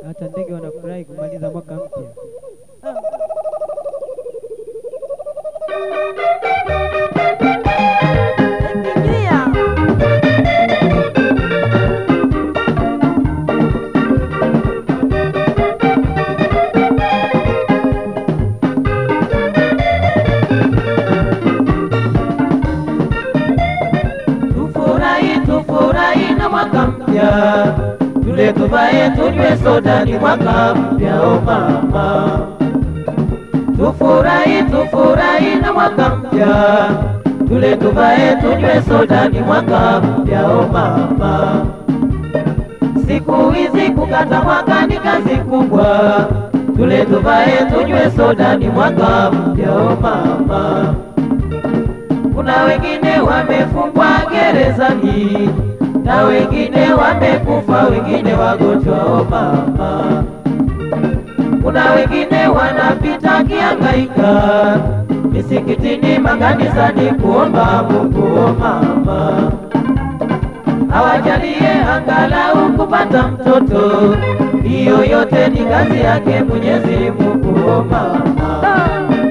hata ndege wanafurahi kumaliza mwaka mpya. Tufurahi, tufurahi na mwaka mpya, tule tuvae, tunywe soda, ni mwaka mpya o mama. Tufurahi, tufurahi na mwaka mpya, tule tuvae, tunywe soda, ni mwaka mpya o mama. Siku hizi kukata mwaka ni kazi kubwa, tule tuvae, tunywe soda, ni mwaka mpya o mama. Kuna wengine wamefungwa gerezani na wengine wamekufa, wengine wagonjwa o mama. Kuna wengine wanapita kiangaika misikitini, makanisani kuomba Mungu o mama, awajalie angalau kupata mtoto. Hiyo yote ni kazi yake Mwenyezi Mungu o mama.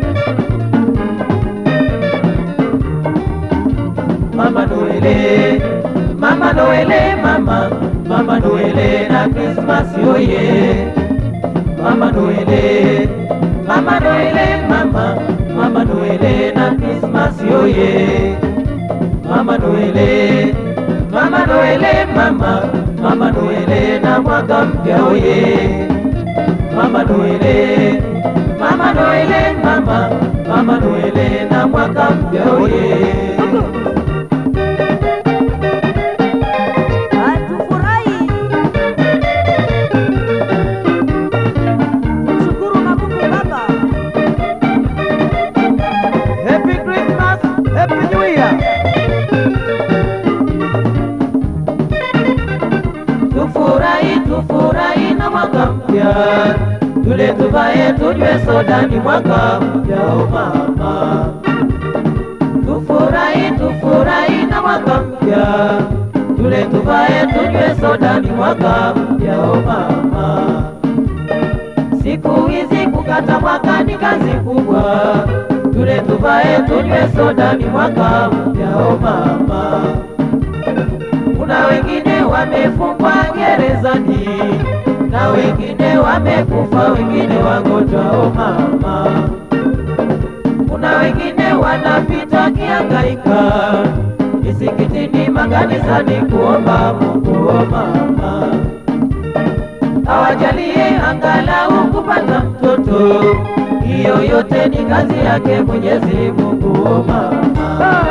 Mama Noele, Mama Noele, Mama, Mama Noele na Christmas oye. Mama Noele, Mama Noele, Mama, Mama Noele na Christmas oye. Mama Noele, Mama Noele, Mama, Mama Noele na mwaka mpya oye. Mama Noele, Mama Noele, Mama, Mama Noele na mwaka mpya oye. Tufurahi, tumshukuru na Mungu Baba. Happy Christmas, Happy New Year. Tufurahi, tufurahi na mwaka mpya, tule tuvae, tunywe soda, ni mwaka mpya o mama. Tufurahi, tufurahi na mwaka mpya, tule tuvae, tunywe soda, ni mwaka mpya o mama. Siku hizi kukata mwaka ni kazi kubwa, tule tuvae, tunywe soda, ni mwaka mpya o mama. Kuna wengine wamefungwa gerezani na wengine wamekufa, wengine wagonjwa o mama. Kuna wengine wanapita kiangaika misikitini, makanisani kuomba Mungu o mama awajalie angalau kupata mtoto. Hiyo yote ni kazi yake Mwenyezi Mungu o mama.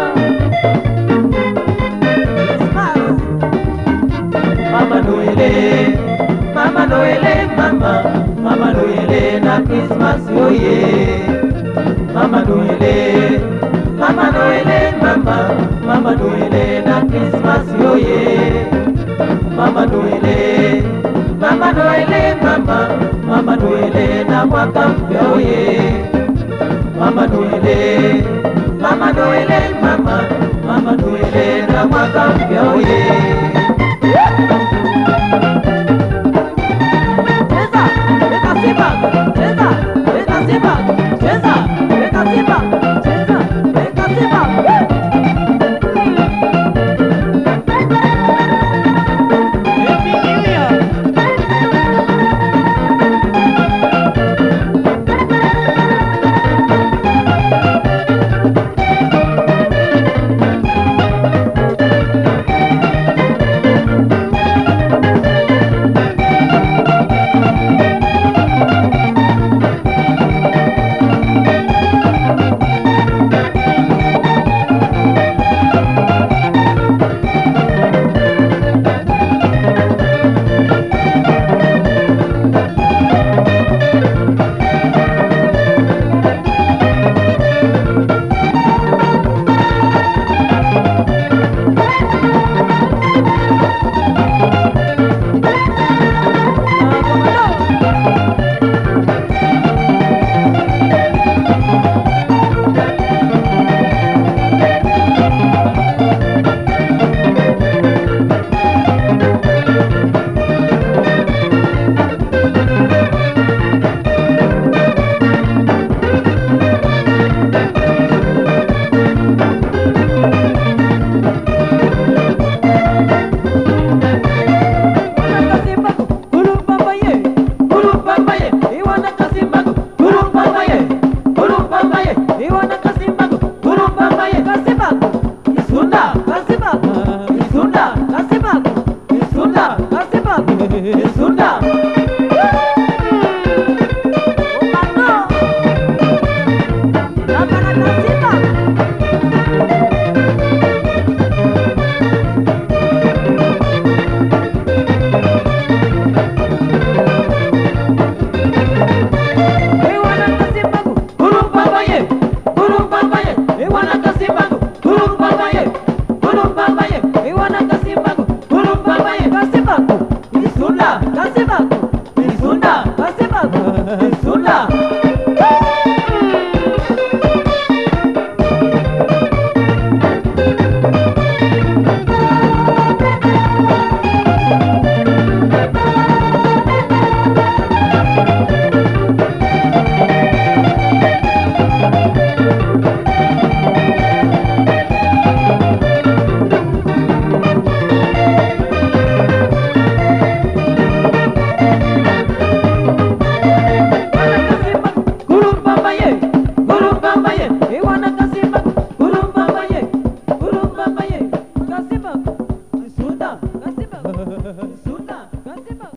Christmas, Mama Noele, Mama Noele, Mama, Mama Noele na Christmas oye. Mama Noele, Mama Noele, Mama, Mama Noele na Christmas oye. Mama Noele, Mama Noele, Mama, Mama Noele na mwaka mpya oye. Mama Noele, Mama Noele, Mama, Mama Noele na mwaka mpya oye. cheza, weka Simba, cheza, weka Simba, cheza, weka Simba, cheza, weka Simba. Simba, Simba, Sunda